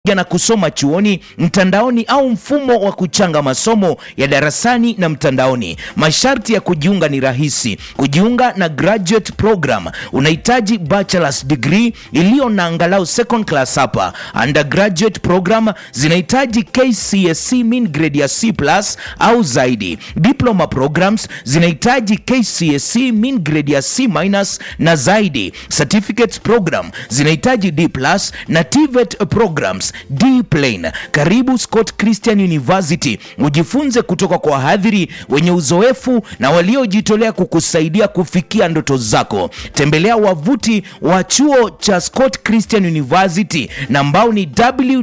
na kusoma chuoni, mtandaoni au mfumo wa kuchanga masomo ya darasani na mtandaoni. Masharti ya kujiunga ni rahisi. Kujiunga na graduate program unahitaji bachelor's degree iliyo na angalau second class hapa. Undergraduate program zinahitaji KCSE mean grade ya C+ au zaidi. Diploma programs zinahitaji KCSE mean grade ya C- na zaidi. Certificates program zinahitaji D+ na TVET programs D plain. Karibu Scott Christian University, ujifunze kutoka kwa wahadhiri wenye uzoefu na waliojitolea kukusaidia kufikia ndoto zako. Tembelea wavuti wa chuo cha Scott Christian University na ambao ni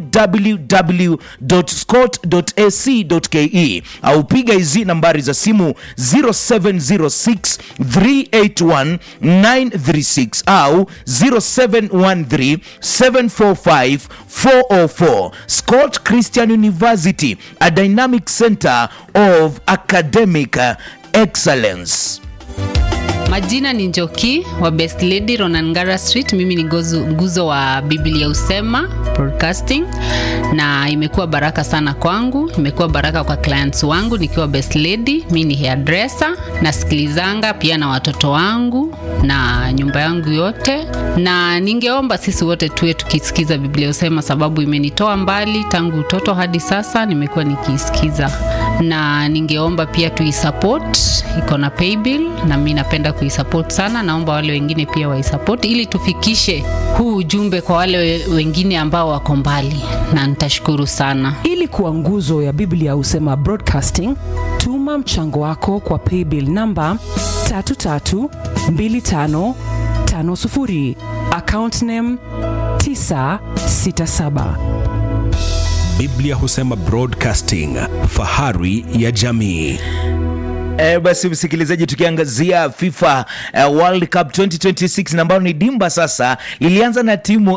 www.scott.ac.ke au piga hizi nambari za simu 0706 381 936 au 0713 745 404 Scott Christian University, a dynamic center of academic excellence. Majina ni Njoki wa Best Lady Ronangara Street. Mimi ni gozu, nguzo wa Biblia Usema Broadcasting, na imekuwa baraka sana kwangu, imekuwa baraka kwa clients wangu nikiwa Best Lady. Mimi ni hairdresser, nasikilizanga pia na watoto wangu na nyumba yangu yote, na ningeomba sisi wote tuwe tukisikiza Biblia Usema, sababu imenitoa mbali tangu utoto hadi sasa, nimekuwa nikiisikiza, na ningeomba pia tuisupport, iko na paybill na mimi napenda kuisupport sana. Naomba wale wengine pia waisupport ili tufikishe huu ujumbe kwa wale wengine ambao wako mbali, na nitashukuru sana. Ili kuwa nguzo ya Biblia Husema Broadcasting, tuma mchango wako kwa paybill namba 332550 account name 967. Biblia Husema Broadcasting, fahari ya jamii. E, basi msikilizaji, tukiangazia FIFA uh, World Cup 2026 na ambalo ni dimba sasa, lilianza na timu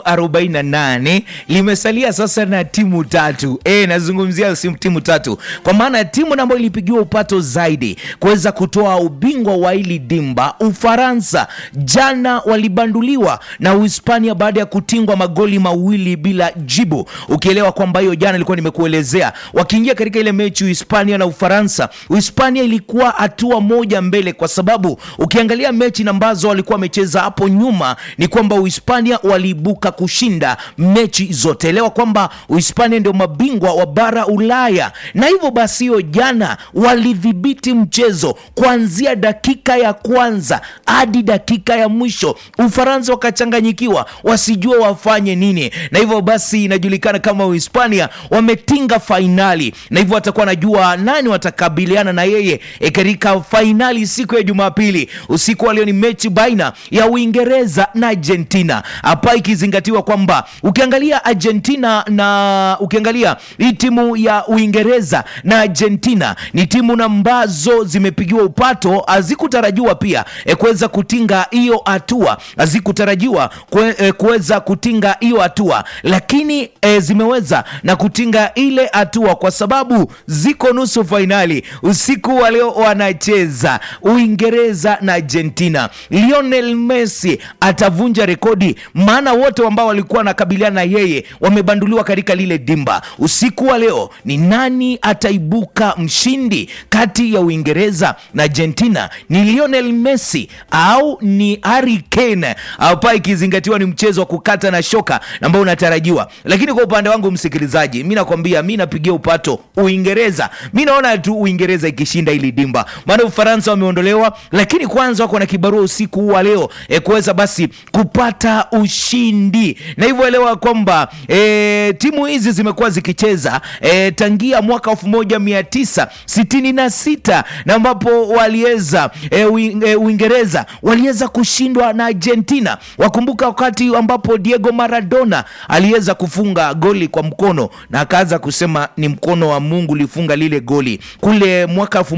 48 limesalia sasa na timu tatu. E, nazungumzia si timu tatu, kwa maana timu ambayo ilipigiwa upato zaidi kuweza kutoa ubingwa wa hili dimba, Ufaransa jana walibanduliwa na Uhispania baada ya kutingwa magoli mawili bila jibu, ukielewa kwamba hiyo jana ilikuwa nimekuelezea, wakiingia katika ile mechi Uhispania na Ufaransa, Uhispania ilikuwa hatua moja mbele, kwa sababu ukiangalia mechi ambazo walikuwa wamecheza hapo nyuma ni kwamba Uhispania waliibuka kushinda mechi zote. Elewa kwamba Uhispania ndio mabingwa wa bara Ulaya, na hivyo basi hiyo jana walidhibiti mchezo kuanzia dakika ya kwanza hadi dakika ya mwisho. Ufaransa wakachanganyikiwa, wasijua wafanye nini, na hivyo basi inajulikana kama Uhispania wametinga fainali, na hivyo watakuwa najua nani watakabiliana na yeye e katika fainali siku ya Jumapili usiku wa leo. Ni mechi baina ya Uingereza na Argentina, hapa ikizingatiwa kwamba ukiangalia Argentina na ukiangalia hii timu ya Uingereza na Argentina ni timu ambazo zimepigiwa upato, hazikutarajiwa pia e, kuweza kutinga hiyo hatua, hazikutarajiwa kue, kuweza kutinga hiyo hatua, lakini e, zimeweza na kutinga ile hatua kwa sababu ziko nusu fainali usiku wa leo wanacheza Uingereza na Argentina. Lionel Messi atavunja rekodi, maana wote ambao walikuwa wanakabiliana na yeye wamebanduliwa katika lile dimba. Usiku wa leo ni nani ataibuka mshindi kati ya Uingereza na Argentina? Ni Lionel Messi au ni Harry Kane? Hapa ikizingatiwa ni mchezo wa kukata na shoka ambao unatarajiwa, lakini kwa upande wangu msikilizaji, mi nakwambia, mi napigia upato Uingereza. Mi naona tu Uingereza ikishinda hili dimba, maana Ufaransa wameondolewa, lakini kwanza wako na kibarua usiku huu wa leo e, kuweza basi kupata ushindi, na hivyo elewa kwamba e, timu hizi zimekuwa zikicheza e, tangia mwaka elfu moja mia tisa sitini na sita na ambapo waliweza e, Uingereza waliweza kushindwa na Argentina. Wakumbuka wakati ambapo Diego Maradona aliweza kufunga goli kwa mkono na akaanza kusema ni mkono wa Mungu ulifunga lile goli kule mwaka elfu moja mia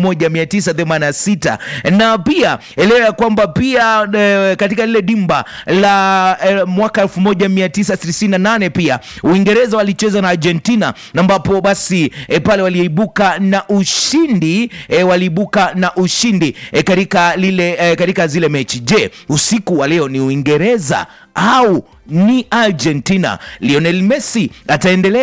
1986 na pia elewa ya kwamba pia e, katika lile dimba la e, mwaka 1998 pia Uingereza walicheza na Argentina na ambapo basi e, pale waliibuka na ushindi e, waliibuka na ushindi e, katika lile e, katika zile mechi. Je, usiku wa leo ni Uingereza au ni Argentina? Lionel Messi ataendelea